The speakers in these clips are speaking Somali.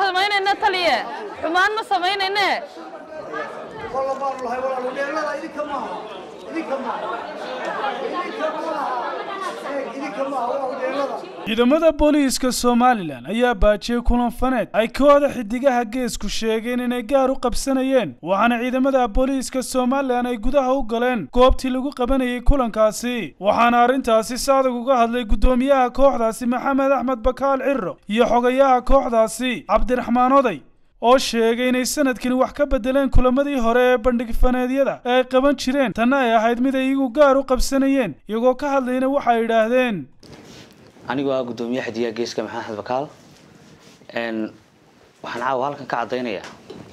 samaynayna taliye xumaan ma samaynayne والله بار الله ولا لا لا إلي كمان إلي كمان إلي كمان إلي كمان والله لا ciidamada booliiska somalilan ayaa baajiyey kulan faneed ay kooxda xidigaha geesku sheegeen inay gaar u qabsanayeen waxaana ciidamada booliiska somalilan ay gudaha u galeen goobtii lagu qabanayay kulankaasi waxaana arrintaasi saadag uga hadlay guddoomiyaha kooxdaasi maxamed axmed bakaal ciro iyo xogayaha kooxdaasi cabdiraxmaan oday oo sheegay inay sanadkani wax ka bedeleen kulamadii hore ee bandhig faneedyada ee ay qaban jireen tanna ay ahayd mid ay iyagu gaar u qabsanayeen iyagoo ka hadlayna waxay yidhaahdeen anigoo ah guddoomiyaha xidigaha geeska maxamed axmed bakaal n waxaan caawa halkan ka caddaynayaa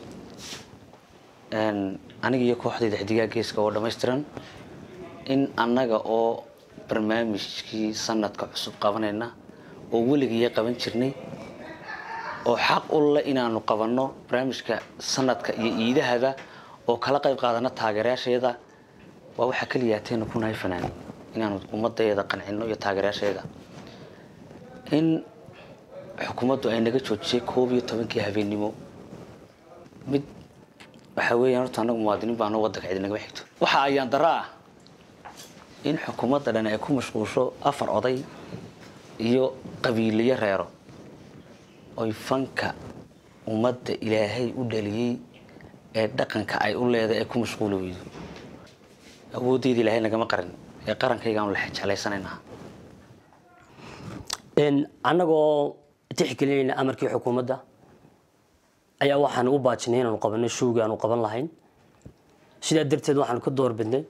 n aniga iyo kooxdayda xidigaha geeska oo dhammaystiran in annaga oo barnaamijkii sanadka cusub qabanayna oo weligiiya qaban jirnay oo xaq u leh inaanu qabanno barnaamijka sanadka iyo iidahaba oo kala qayb qaadana taageerayaasheeda waa waxaa keliyaateenu ku nahay fanaanin inaanu ummadayada qancino iyo taageerayaasheeda in xukuumaddu ay naga joojisay koob iyo tobankii habeennimo mid waxaa weeyaan horta annagu muwaadiniin baano waddanka cidi nagama xigto waxa ayaan dara ah in xukuumadda dhan ay ku mashquulsho afar oday iyo qabiiliyo reero oy fanka ummadda ilaahay u dhaliyey ee dhaqanka ay u leedahay ay ku mashquuli weydo awooddeeda ilaahay nagama qarin ee qarankaygaanu la jeclaysanaynaa annagoo tixgelinayna amarkii xukuumadda ayaa waxaan u baajinay inaanu qabanno showgii aanu qaban lahayn sidaa darteed waxaanu ka door bidnay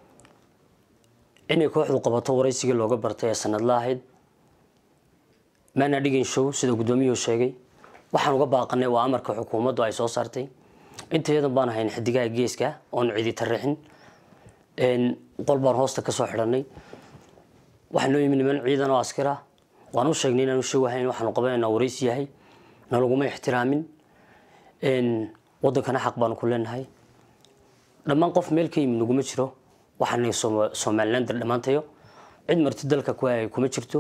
inay kooxdu qabato waraysigii looga bartay ee sanadla ahayd maana dhigin show sida guddoomiyuhu sheegay waxaan uga baaqanay waa amarka xukuumaddu ay soo saartay intayadan baan ahayn xidigaha geeska oonu cidi tarixin qol baan hoosta ka soo xidhanay waxaa noo yimi niman ciidan oo askar ah waan u sheegnay inaanu show ahayn waxaanu qabanayna waraysi yahay nalaguma ixtiraamin wadankana xaq baanu ku leenahay dhammaan qof meel ka yimid naguma jiro waxaana somalilander dhammaantayo cid marti dalka kuwaay kuma jirto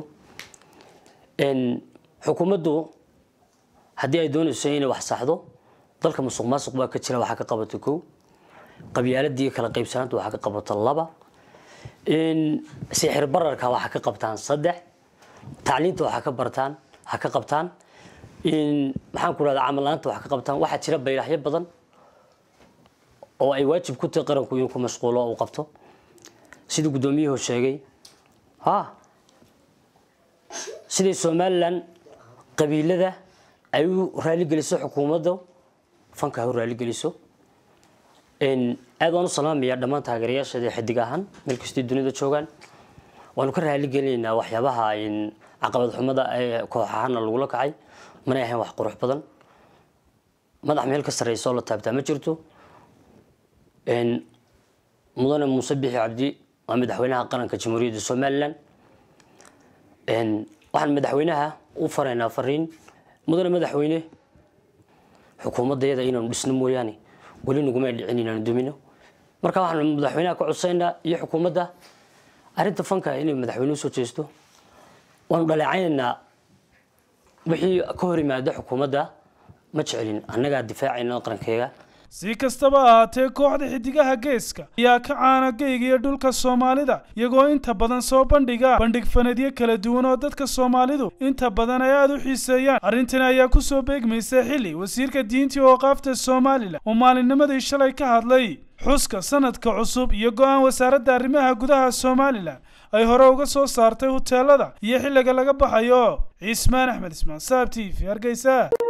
xukuumaddu haddii ay doonayso inay wax saxdo dalka musuq maasuq baa ka jira waxaa ka qabato kow qabyaaladii kala qaybsanaanta waxaa ka qabato laba sixir bararka waxaa ka qabtaan saddex tacliinta waxaa ka bartaan ha ka qabtaan maxaan ku rahdaa camal la-aanta waxaa ka qabtaan waxaa jira baylaxyo badan oo ay waajib ku tahay qaranku inuu ku mashquulo uu qabto sidii guddoomiyuhu sheegay ha siday somalilan qabiilada ay u raaligeliso xukuumadda fanka ha u raaligeliso aad waan u salaamayaa dhammaan taageerayaasheeda xidig ahaan meel kastay dunida joogaan waanu ka raaligelinaynaa waxyaabaha caqabad xumada ee koox ahaana lagula kacay manay ahayn wax qurux badan madax meel ka sarreysa oo la taabtaa ma jirto mudane muuse bixi cabdi waa madaxweynaha qaranka jamhuuriyadda somalilan waxaan madaxweynaha u faraynaa fariin mudane madaxweyne xukuumaddayada inaanu dhisno mooyaane weli naguma dhicin inaanu dumino marka waxaan madaxweynaha ka codsaynaa iyo xukuumadda arrinta fanka inay madaxweynuhu soo jeesto waanu dhaleecaynaynaa wixii ka hor yimaada xukuumadda ma jecelin annagaa difaacayna qarankeega si kastaba ahaatee kooxda xidigaha geeska ayaa ka caana geyga iyo dhulka soomaalida iyagoo inta badan soo bandhiga bandhig fanadyo kala duwan oo dadka soomaalidu inta badan ay aada u xiiseeyaan arrintani ayaa ku soo beegmaysa xilli wasiirka diintii ooqaafta somalilan oo maalinnimadii shalay ka hadlay xuska sanadka cusub iyo go-aan wasaaradda arrimaha gudaha somalilan ay hore uga soo saartay huteelada iyo xilliga laga baxayo cismaan axmed ismaan saab t v hargeysa